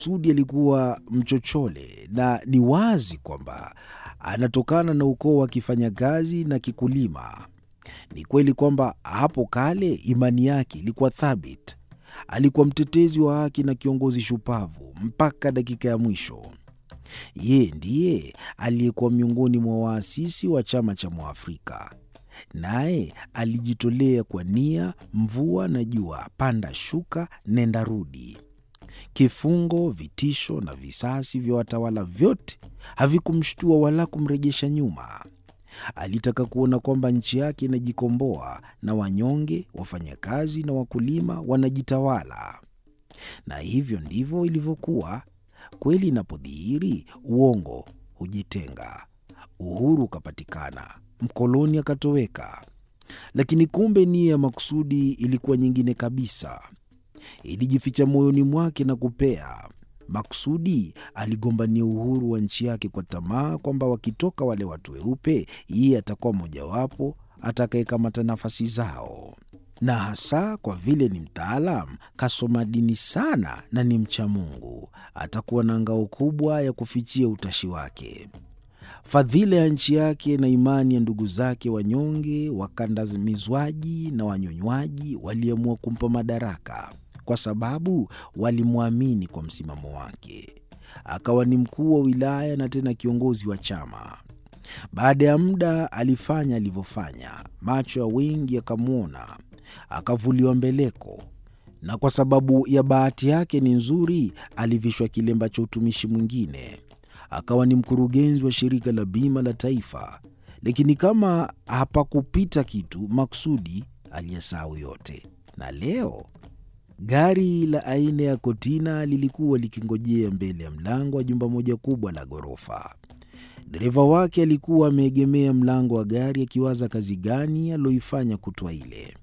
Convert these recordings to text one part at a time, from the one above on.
Sudi alikuwa mchochole na ni wazi kwamba anatokana na ukoo wa kifanyakazi na kikulima. Ni kweli kwamba hapo kale imani yake ilikuwa thabiti. Alikuwa mtetezi wa haki na kiongozi shupavu mpaka dakika ya mwisho. Yeye ndiye aliyekuwa miongoni mwa waasisi wa chama cha Mwafrika, naye alijitolea kwa nia, mvua na jua, panda shuka, nenda rudi. Kifungo, vitisho na visasi vya watawala vyote havikumshtua wala kumrejesha nyuma. Alitaka kuona kwamba nchi yake inajikomboa na wanyonge, wafanyakazi na wakulima wanajitawala. Na hivyo ndivyo ilivyokuwa. Kweli inapodhihiri, uongo hujitenga. Uhuru ukapatikana, mkoloni akatoweka. Lakini kumbe nia ya makusudi ilikuwa nyingine kabisa. Ilijificha moyoni mwake na kupea. Makusudi aligombania uhuru wa nchi yake kwa tamaa kwamba wakitoka wale watu weupe, yeye atakuwa mmojawapo atakayekamata nafasi zao, na hasa kwa vile ni mtaalam, kasoma dini sana na ni mcha Mungu, atakuwa na ngao kubwa ya kufichia utashi wake. Fadhila ya nchi yake na imani ya ndugu zake wanyonge, wakandamizwaji na wanyonywaji waliamua kumpa madaraka kwa sababu walimwamini kwa msimamo wake. Akawa ni mkuu wa wilaya na tena kiongozi wa chama. Baada ya muda alifanya alivyofanya, macho ya wengi yakamwona, akavuliwa mbeleko, na kwa sababu ya bahati yake ni nzuri, alivishwa kilemba cha utumishi mwingine. Akawa ni mkurugenzi wa shirika la bima la taifa. Lakini kama hapakupita kitu, makusudi aliyesahau yote, na leo gari la aina ya kotina lilikuwa likingojea mbele ya mlango wa jumba moja kubwa la ghorofa. Dereva wake alikuwa ameegemea mlango wa gari akiwaza kazi gani aloifanya kutwa ile.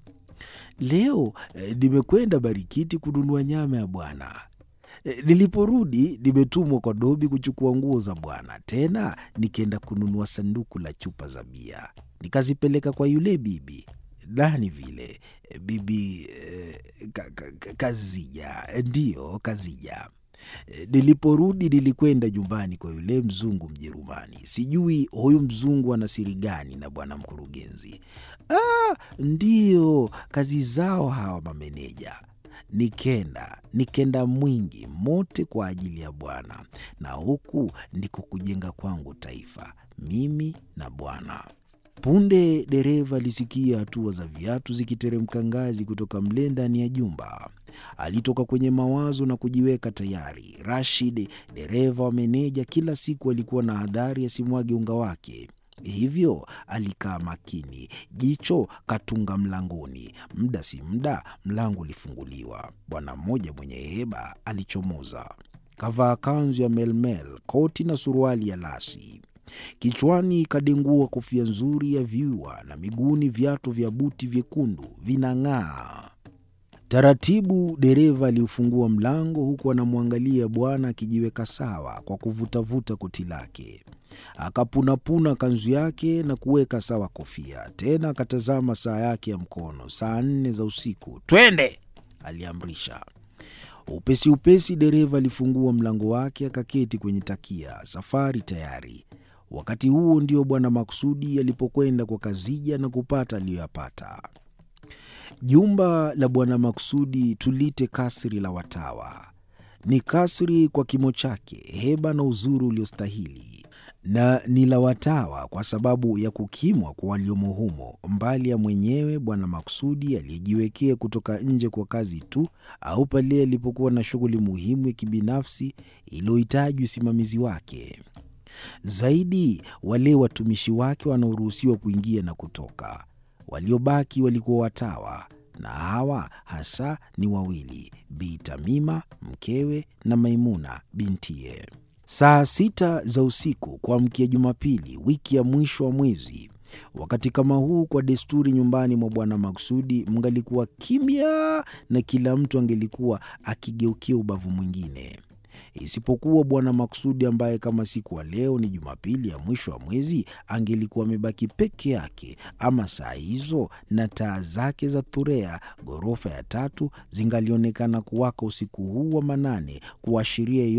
Leo nimekwenda eh, Barikiti kununua nyama ya bwana. Eh, niliporudi nimetumwa kwa Dobi kuchukua nguo za bwana, tena nikaenda kununua sanduku la chupa za bia nikazipeleka kwa yule bibi nani vile bibi eh, ka, ka, Kazija, ndiyo Kazija. Niliporudi nilikwenda nyumbani kwa yule mzungu Mjerumani. Sijui huyu mzungu ana siri gani na bwana mkurugenzi. Ah, ndiyo kazi zao hawa mameneja. Nikenda nikenda mwingi mote kwa ajili ya bwana, na huku ndiko kujenga kwangu taifa, mimi na bwana. Punde dereva alisikia hatua za viatu zikiteremka ngazi kutoka mle ndani ya jumba. Alitoka kwenye mawazo na kujiweka tayari. Rashid, dereva wa meneja, kila siku alikuwa na hadhari asimwage unga wake, hivyo alikaa makini, jicho katunga mlangoni. Muda si muda mlango ulifunguliwa. Bwana mmoja mwenye heba alichomoza, kavaa kanzu ya melmel, koti na suruali ya lasi Kichwani kadengua kofia nzuri ya viua na miguuni viatu vya buti vyekundu vinang'aa. Taratibu dereva aliufungua mlango, huku anamwangalia bwana akijiweka sawa kwa kuvutavuta koti lake. Akapunapuna kanzu yake na kuweka sawa kofia, tena akatazama saa yake ya mkono. Saa nne za usiku. Twende, aliamrisha. Upesi upesi dereva alifungua mlango wake, akaketi kwenye takia. Safari tayari. Wakati huo ndio Bwana Maksudi alipokwenda kwa Kazija na kupata aliyoyapata. Jumba la Bwana Maksudi tulite kasri la watawa. Ni kasri kwa kimo chake, heba na uzuri uliostahili, na ni la watawa kwa sababu ya kukimwa kwa waliomo humo, mbali ya mwenyewe Bwana Maksudi aliyejiwekea kutoka nje kwa kazi tu, au pale alipokuwa na shughuli muhimu ya kibinafsi iliyohitaji usimamizi wake. Zaidi wale watumishi wake wanaoruhusiwa kuingia na kutoka. Waliobaki walikuwa watawa, na hawa hasa ni wawili, Bi Tamima mkewe na Maimuna bintiye. Saa sita za usiku kuamkia Jumapili, wiki ya mwisho wa mwezi, wakati kama huu, kwa desturi, nyumbani mwa Bwana Maksudi mngalikuwa kimya na kila mtu angelikuwa akigeukia ubavu mwingine. isipokuwa Bwana Maksudi ambaye kama siku wa leo ni Jumapili ya mwisho wa mwezi angelikuwa amebaki peke yake, ama saa hizo na taa zake za Thurea, ghorofa ya tatu, zingalionekana kuwaka usiku huu wa manane, kuashiria